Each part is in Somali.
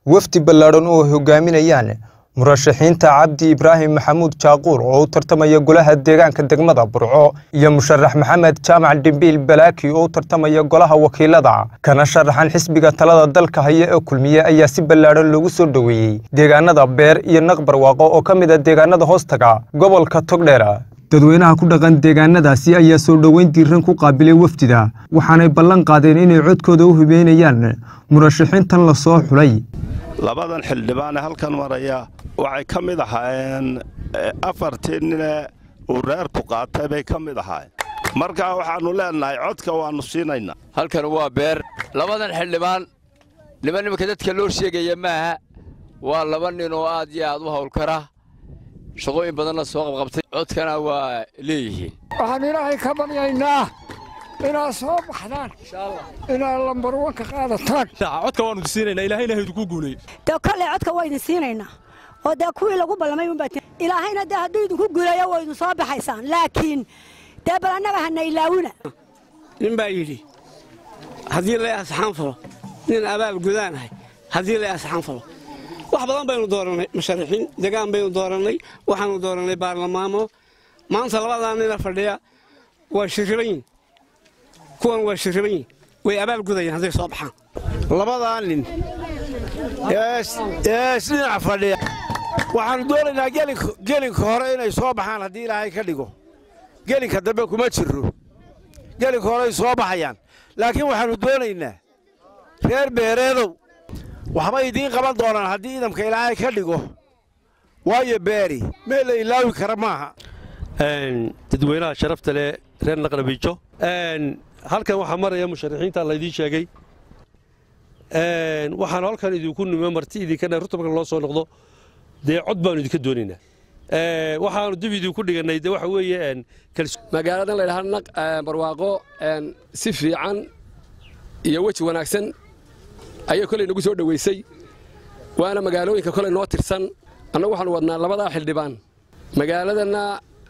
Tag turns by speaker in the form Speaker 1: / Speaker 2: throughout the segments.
Speaker 1: wafdi ballaadhan oo ay hogaaminayaan murashaxiinta cabdi ibraahim maxamuud jaaquur oo u tartamaya golaha deegaanka degmada burco iyo musharax maxamed jaamac dhimbiil balaaki oo u tartamaya golaha wakiilada kana sharaxan xisbiga talada dalka haya ee kulmiye ayaa si ballaadhan loogu soo dhoweeyey deegaanada beer iyo naqbarwaaqo oo ka mid a deegaanada hoostaga gobolka togdheera dadweynaha ku dhaqan deegaanadaasi ayaa soo dhoweyn diiran ku qaabilay wafdida waxaanay ballan qaadeen inay codkooda u hibeynayaan murashaxiintan la soo xulay
Speaker 2: labadan xildhibaane halkan maraya waxay ka mid ahaayeen afartii nine uu reerku qaatay bay ka mid ahaayeen markaa waxaannu leennahay codka waannu siinaynaa
Speaker 3: halkan waa beer labadan xildhibaan niman nimanka dadka loo sheegaya maaha waa laba nin oo aad iyo aad u hawlkara shaqooyin badanna soo qabqabtay codkana waa leeyihiin
Speaker 4: waxaan ilaahay ka baryaynaa inaad soo baxdaan inaad lambarwanka qaadataan
Speaker 5: codka waannu siinaynaa ilaahayna haydku guuleeyo
Speaker 6: dee kolley codka waa idin siinaynaa oo dee kuwii lagu ballamay unbaa ilaahayna dee hadduu idinku guuleeyo waa idin soo baxaysaan laakiin dee bal annaga hana ilaawina
Speaker 7: nin baa yidhi haddii lay asxaan falo nin abaal gudaanahay haddii lay asxaan falo wax badan baynu doorannay musharaxiin degaan baynu doorannay waxaannu doorannay baarlamaano maanta labadaa nina fadhiya waa shirribayin kuwan waa shirribayin way abaal gudayaan hadday soo baxaan
Speaker 8: labadaa nin ee isdhinac fadhiya waxaannu doonaynaa gelinka hore inay soo baxaan haddii ilaahay ka dhigo gelinka dambe kuma jirro gelinka horeay soo baxayaan laakiin waxaannu doonaynaa reer beereedow waxbay idiin qaban doonaan haddii idamka ilaahay ka dhigo waayo beeri meel la ilaawi kara maaha
Speaker 9: dadweynaha sharafta leh reer naqrabiijo halkan waxaa maraya musharaxiinta laydiin sheegay waxaan halkan idinku nime marti idinka dheer rurta marka loo soo noqdo dee cod baanu idinka doonaynaa waxaanu dib idinku dhigannay de waxa weeye
Speaker 3: magaaladan laydhaha naq barwaaqo si fiican iyo weji wanaagsan ayay kolay nagu soo dhoweysay waana magaalooyinka kolay noo tirsan annagu waxaanu wadnaa labadaa xildhibaan magaaladanna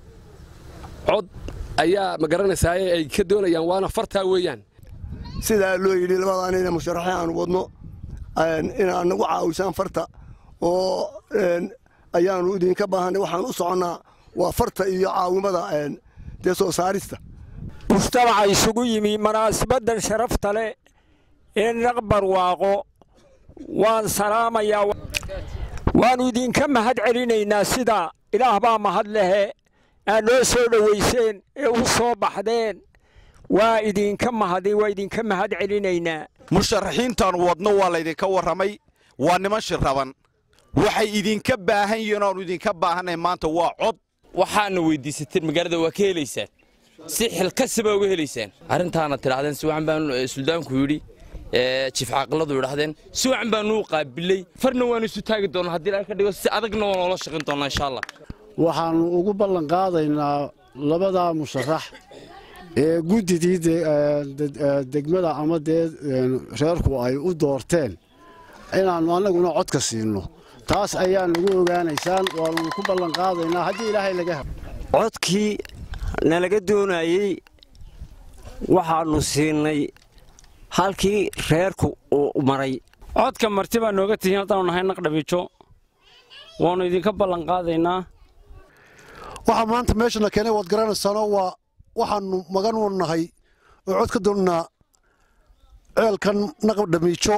Speaker 3: cod ayaa ma garanaysaaye ay ka doonayaan waana fartaa weeyaan
Speaker 10: sidaa loo yidhi labadaa nina musharaxiin aanu wadno inaad nagu caawisaan farta oo ayaannu idinka baahannay waxaan u soconnaa waa farta iyo caawimada dee soo saarista
Speaker 4: mujtamaca isugu yimi munaasabaddan sharafta leh ee naqbarwaaqo waan salaamayaa waannu idinka mahad celinaynaa sida ilaah baa mahad lehe aad noo soo dhowayseen ee u soo baxdeen waa idinka mahadi waa idinka mahad celinaynaa
Speaker 11: musharaxiintaannu wadno waa laydinka warramay waa niman shirraban waxay idinka baahan yihiin oannu idinka baahanay maanta waa cod
Speaker 12: waxaana weyddiisateen magaalada waa ka helaysaan si xilkasibaa uga helaysaan arrintaana tidhahdeen si wacan baan suldaanku yidhi jiif caaqiladu yidhahdeen si wacan baanuu qaabilay farna waanu isu taagi doonaa haddii ilahay ka dhigo si adagna waa noola shaqayn doonaa insha allah
Speaker 13: waxaannu ugu ballan qaadaynaa labadaa musharax ee guddidii degmada ama dee reerku ay u doorteen inaannu annaguna codka siinno taas ayaa nagu ogaanaysaan waannu ku ballan qaadaynaa haddii ilaahay laga helo
Speaker 14: codkii nalaga doonayey waxaannu siinay halkii reerku uu maray
Speaker 7: codka marti baa nooga tihiin haddaannu nahay naqdhabiijo waannu idinka ballan qaadaynaa
Speaker 15: waxaa maanta meeshana keenay waad garanaysaanoo waa waxaannu magan u nahay oo cod ka doonnaa ceelkan naqdhamiijo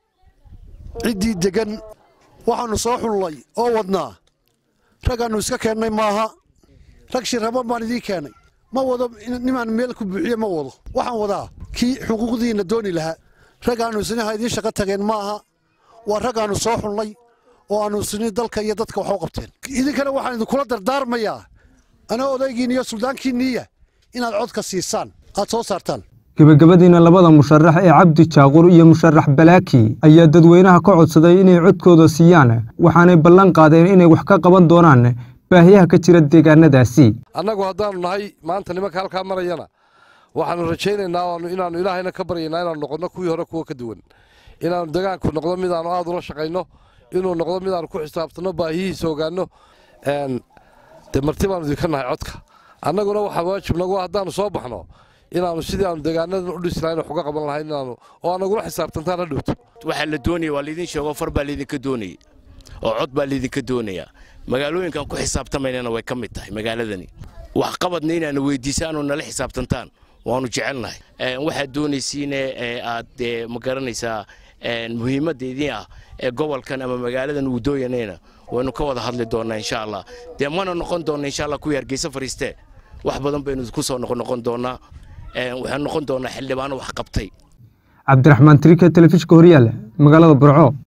Speaker 15: ciddii deggan waxaannu soo xullay oo wadnaa raggaannu iska keennay maaha rag shirraban baan idiin keennay ma wado nimaan meel ku buuxiye ma wado waxaan wadaa kii xuquuqdiinna dooni lahaa raggaannu isniha idiin shaqo tageen maaha waa raggaannu soo xullay oo aannu isni dalka iyo dadka wax u qabteen idinkana waxaan idinkula dardaarmayaa anaa odaygiin iyo suldaankiinniiya inaad codka siisaan aad soo saartaan
Speaker 1: gebagabadiina labada musharax ee cabdi jaaquur iyo musharax balaaki ayaa dadweynaha ka codsaday inay codkooda siiyaan waxaanay ballan qaadeen inay wax ka qaban doonaan baahiyaha ka jira deegaanadaasi
Speaker 16: annagu haddaannu nahay maanta nimanka halkaa marayana waxaannu rajaynaynaa inaannu ilaahayna ka baryaynaa inaannu noqonno kuwii hore kuwa ka duwan inaannu degaanku noqdo midaannu aad ula shaqayno inuu noqdo midaannu ku xisaabtanno baahiyihiisa ogaanno dee marti baannu idinka nahay codka annaguna waxaa waajib nagu haddaannu soo baxno inaannu sidii aanu deegaanadan u dhisi lahayn wax uga qaban lahayn inaanu oo aan nagula xisaabtantaan ha dhowto
Speaker 17: waxaa la doonaya waa laydin sheego far baa laydinka doonayay oo cod baa laydinka doonayaa magaalooyinkan ku xisaabtamaynana way ka mid tahay magaaladani waxqabadna inaana weydiisaanoo nala xisaabtantaan waanu jecelnahay waxaad doonaysiine aad ma garanaysaa muhiimadda idin ah ee gobolkan ama magaaladan uu dooyanayna waynu ka wada hadli doonnaa insha allah dee mana noqon doonna insha allah kuwii hargeysa fariistee wax badan baynu ku soo noqon doonnaa waxaan noqon doonnaa xildhibaano wax qabtay
Speaker 1: cabdiraxmaan trika telefishka horyaale magaalada burco